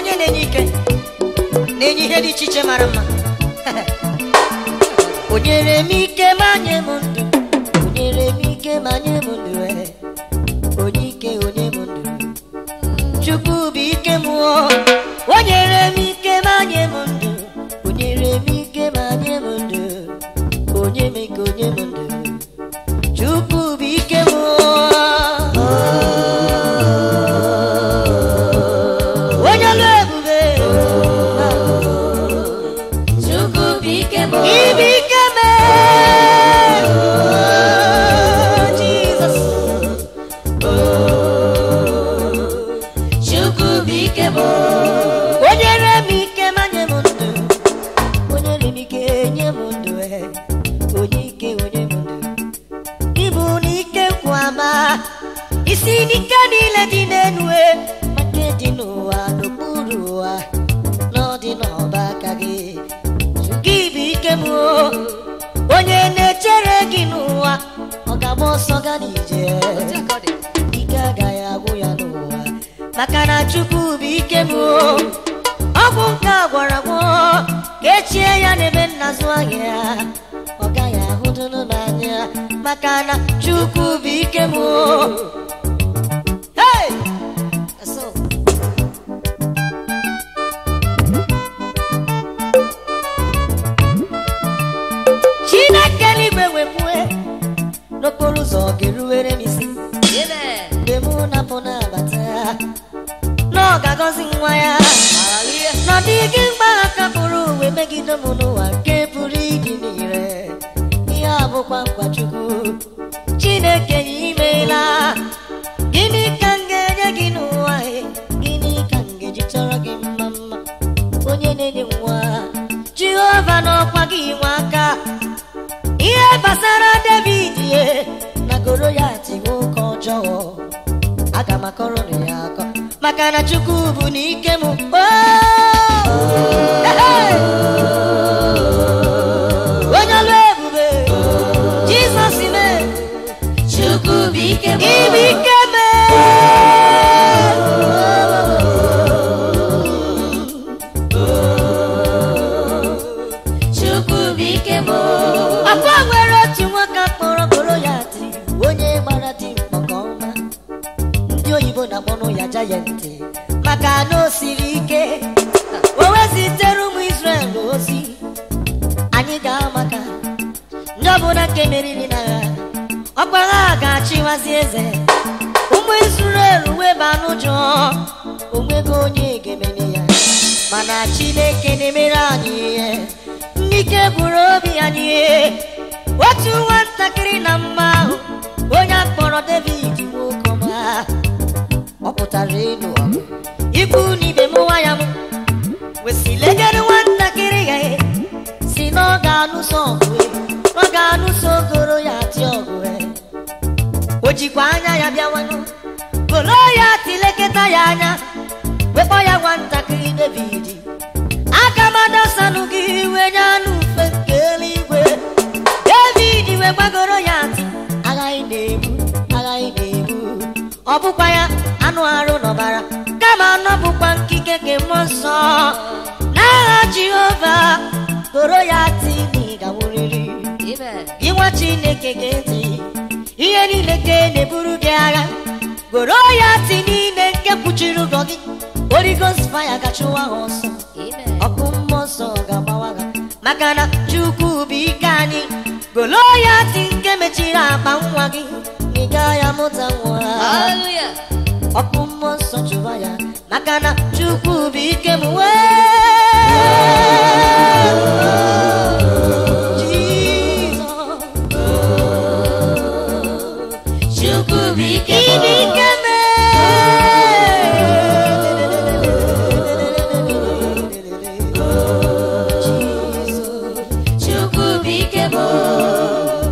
onye na-enye ike na-enye ihe dị iche iche mara mma o nyere m ike ma nye m ndụ o nyere m ike ma nye m ndụ eh. onye ike onye m ndụ chukwu bụ ike m o o nyere m ike ma nye m ndụ o nyere m ike ma nye m ndụ onye m ike onye m ndụ chukwu bụ ike m o onye ọlụ ebube Chukwu bụ ike m ibe ike m Jizọs Chukwu bụ ike m o nyere m ike ma nye m ndụ o nyere m ike nye m ndụ eh. onye ike onye m ndụ ịbụ n'ike nkwa ama isi n'ike niile dị n'elu eh, ma nke dị n'ụwa n'okpuru ụwa na ọ dị n'ọba aka gị gị bụ ike m o. onye na-echere gị n'ụwa ọ ga-agba ọsọ ga n'ije ike agaghị agwụ ya n'ụwa maka na chukwu bụ ike m o. ọgwụ nke a gwara gwọ ka echie ya n'ebe nnazụ ahịa ya ọ gaghị ahụdụnụ n'anya maka na chukwu bụ ike m o. Hey! Eso. chineke eluigwe wepue n'okporo ụzọ ga-eruwere m isi Amen. mgbe mụ na-apụ na-abata na ọ ga-agọzi nwa ya Hallelujah. na ọ dịghị mgba aka pụrụ uwe megide m n'ụwa nke pụrụ ịdị n'ire ihe a bụkwa nkwa chukwu chineke ya imeela gịnị ka m ga-enye gị n'ụwa e? gịnị ka m ga-eji chọrọ gị mma mma onye na-enye nwa jehova n'ọkwa gị nwe aka ihe gbasara david ye na goroyat nwoke ọjọọ aga m akọrọ na ya akọ maka na chukwu bụ n'ike m Oh! Hey! onye ọlụ ebube jizọs me Chukwu bụ ike m ibe ike me Chukwu bụ ike m akwa nwere otu nwoke kpọrọ goroyat onye gbara dị mkpọ nke ọma ndị oyibo na-akpọnụ ya jayantị maka na o siri ike o wezitere ụmụ Israel ozi anyị ga-amaka ndị ọbụla nke meriri n'agha ọkpara ha ga-achịwazi eze ụmụ Israel weba n'ụjọ onwego onye ga-emene ya mana Chineke na-emere anyị ihe ndị ike bụrụ obi anyị ihe otu nwatakịrị na mma ahụ onye akpọrọ David nwoke ọma ọ pụtara elu ọgụ ikwu na ibe m nwa ya m wesilegere nwatakịrị ya e, si na ọ ga-anụso ọgụ e, ọ ga-anụso goro ya atị ọgụ e. o jikwa anya ya bịawanụ goro ya tilekọta ya anya wekpọ ya nwatakịrị David aka m adasanụ gị iwe nye anụ ufe nke eluigwe David wee gbagoro ya ntị aghaghị na-egbu aghaghị na-egbu ọ bụkwa ya anụ arụ n'ọbara kama anọ bụkwa nkike nke mmụọ nsọ n'agha Jehova goro ya ntị na ị ga-nwụrịrị Amen. gị nwa Chineke ga-ntị ihe niile ka e na-eburu gị agha goro ya ntị niile nke kpuchiri ụgwọ gị Holy Ghost fire ga-achụwa ha ọsọ Amen. ọkụ mmụọ nsọ ga-agbawa ha maka na chukwu bụ ike anyị goloyati nke mechiri akpa nwa gị ị gaghị amụta nwa Hallelujah. ọkụ mmụọ nsọ chụwa ya maka na chukwu bụ ike m wee